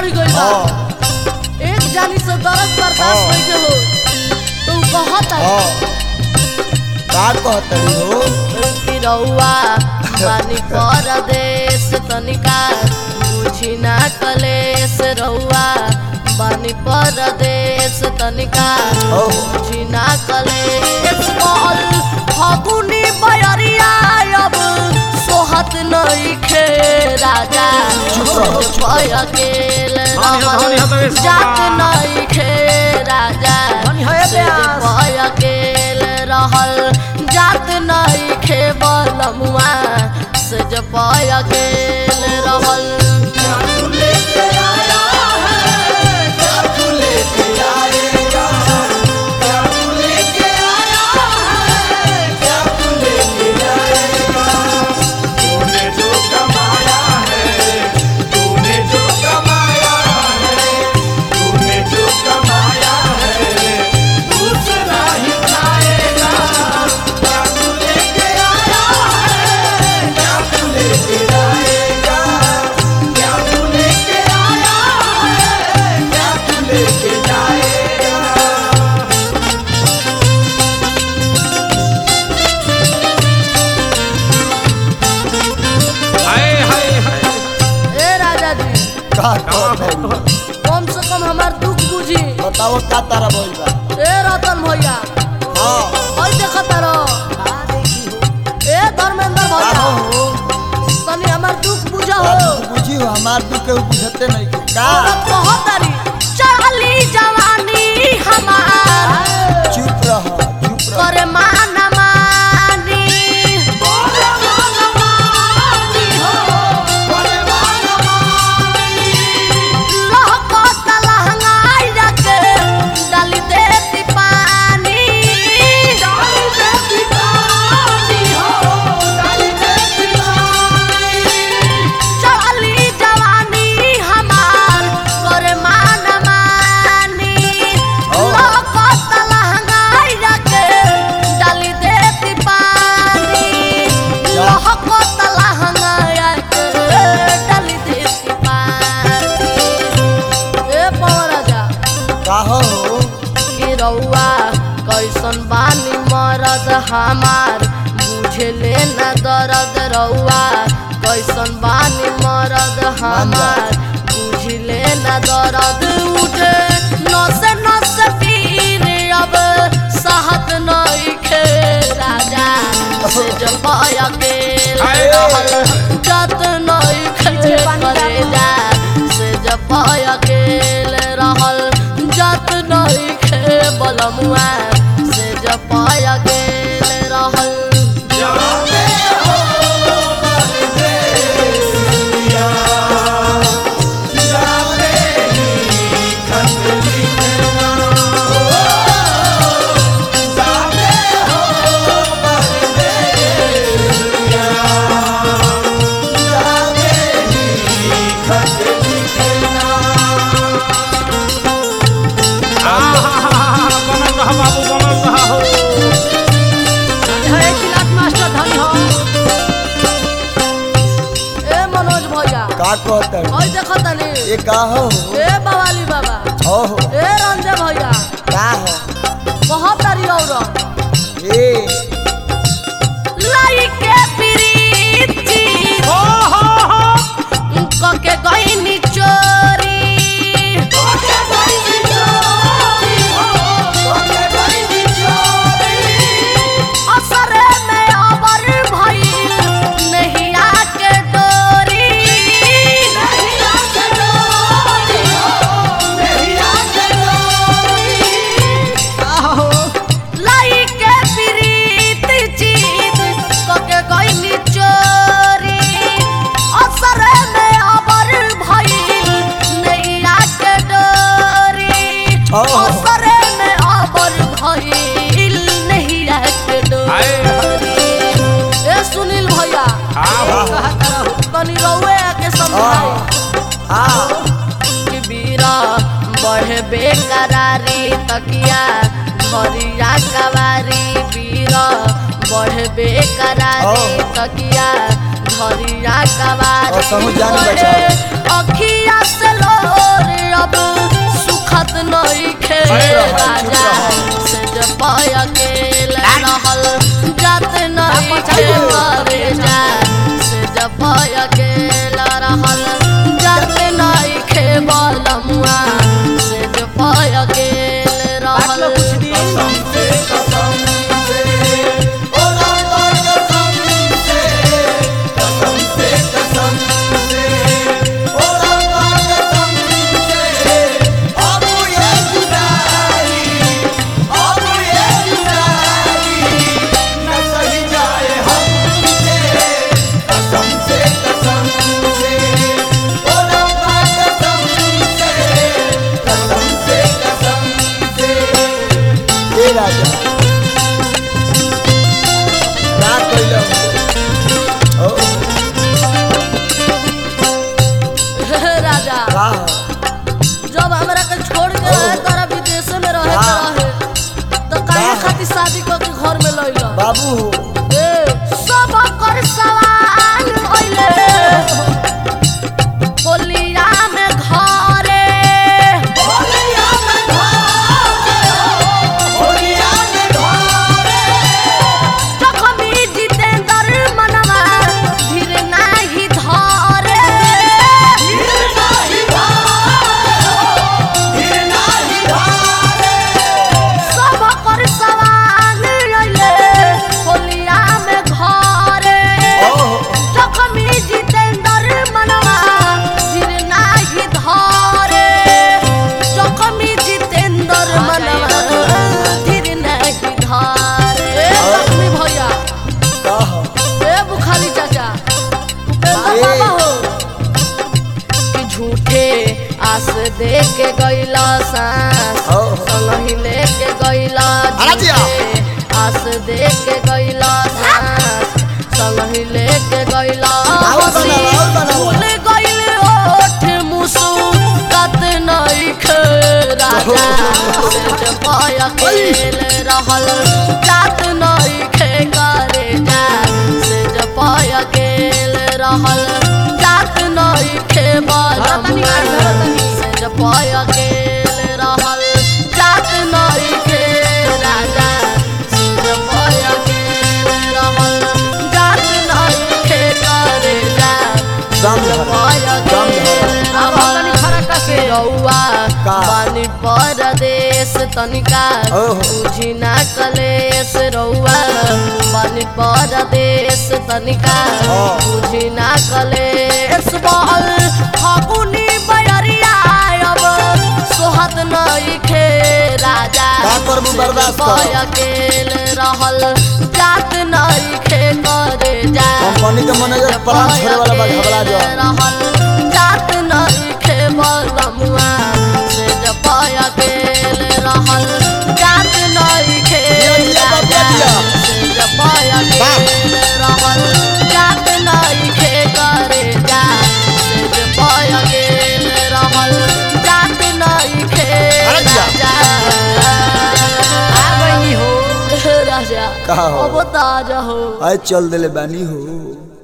चढ़ गई बा हाँ एक जानी से दर्द बर्दाश्त हाँ। नहीं के हो तो उ कहता हाँ का कहतड़ी हो कि रउआ बानी परदेश तनिका बुझी ना कलेश रउआ बानी परदेश तनिका हो बुझी ना कलेश मोल फगुनी बयरिया अब सोहत नहीं खे राजा चुप रहो, चुप रहो। अकेल धनी हो, धनी हो, तो इस जात बात। नहीं खे राजा धनी हो, ये से प्यास। अकेल रहल जात नहीं खे बलमुआ से जब अकेल रहल तूने जो कमाया है तूने जो कमाया है तूने जो कमाया है दूसरा ही खाएगा क्या तू लेके आया है क्या तू लेके जाएगा क्या तू लेके आया है क्या तू लेके जाएगा हाय हाय हाय ए राजा जी का कहतड़ी कम से कम हमार दुख बुझी बताओ का तारा बोल बा ए रतन भैया हाँ ओइ देखत रहो ए धर्मेंद्र का भैया हो तनी हमार दुख बुझा का हो तू बुझी हो हमार दुख के ऊ बुझते नहीं का औरत कहतरी चढ़ली जवानी हमार चुप रह चुप रह करे माना मानी लहकत लहंगाई रखे डाली देती पानी चढ़ली जवानी हमार करे माना मानी लहकत लहंगाई रखे डाली देती पानी लहकत लहंगाई रखे डाली देती पानी ए पवन राजा का हो कि रउआ कैसन बानी मरद हमार बुझले न दर्द रउआ कैसन बानी मरद हमार बुझले न दर्द उठे नसे नसे पीर अब सहत नहीं खे राजा से जब अकेल हाय। रहल जत नहीं खे करे जा से जब अकेल रहल जत नहीं खे बलमुआ से जब अकेल रहल जाते हो परदेस दिया जाते ही खत लिखना जाते हो परदेस दिया जाते ही खत लिखना आहा बनल रहा बाबू बनल रहा हो ए मनोज भैया का कहतड़ी ओइ देखत तनी ये का हो ए बवाली बाबा हो हो ए रंजे भैया का हो बहुत तारी औरत ए लाई के प्रीति हो हो हो कके गईनी चोरी असरे में अबर भइल नहिया के डोरी लाई के प्रीत जीत कके गईनी चोरी असरे में अबर भइल नहिया के डोरी ओ। असरे में अबर भइल नहिया के हाय। डोरी ए सुनील भैया हाँ हो तनी रउए के समझाई हाँ कि बीरा बढ़े बेकरारी तकिया घरिया कवारी बीरा बढ़े बेकरारी ओ। तकिया घरिया कवारी और समझ जान बढ़े बचा। अखिया से लो अब सुखत नहीं खे अरे रहो, चुप राजा रहो। से जब अकेले रहल जात नहीं खे मरे जा से जब अकेला रहल जात नहीं खे बलमुआ से जब अकेले रहल कसम से कसम से ओ रामा कसम से कसम से कसम से ओ रामा कसम से अब ये जुदाई अब ये जुदाई न सही जाए हमसे कसम से कसम से ओ रामा कसम से कसम से कसम से ए राजा ना कइलो ओ राजा का हो जब हमरा के छोड़ के रहे तोरा विदेश में रहे के वाह। रहे तो काहे वाह। खातिर शादी करके घर में लइला बाबू हो ए सब कर सवाल होइले होलिया में घरे होलिया में घारे होलिया में घारे जखमी जितेंद्र मनवा धीर नाही धरे गिर नाही घारे गिर नाही घारे सब कर सवाल होइले होलिया में घरे ओहो जखमी जितेंद्र मनवा धीर नाही धरे जखमी जितेंद्र मनवा धीर नाही धरे जखमी भैया का हो ए बुखारी चाचा उपेंद्र ए। बाबा हो कि झूठे आस दे के गइला सांस ओहो। संगही लेके गइला अरे जिया। झूठे आस दे के गइला सांस संगही लेके गइला और हंसी बनाओ, और बनाओ। भूल गइल ओठ मुसुकत नइख राजा से पाय अकेले रहल जात नइखे करे जा से पाय अकेले रहल जात नइखे बलमुआ से पाय अकेले रहल जात नइखे राजा से पाय अकेले रहल जात नइखे करे जा दम धर दम धर रउआ का? बानी परदेश तनिका ओहो। बुझी ना कलेश रउआ बानी परदेश तनिका हाँ। बुझी ना कलेश बहल फगुनी बयरिया अब सोहत नइखे राजा का करबू बर्दाश्त कर। से अकेले रहल जात नइखे करे जा कंपनी के मैनेजर प्लान छोड़े वाला बा घबरा जा रहल जात नइखे बलमुआ से जब अकेले रहल जात नइखे दिया, दिया, बाबा, दिया। से जब अकेले रहल जात नइखे करे जा से जब अकेले रहल जात नइखे अरे दिया। राजा आ गई हो राजा का हो? अब ताजा हो आए चल देले बानी हो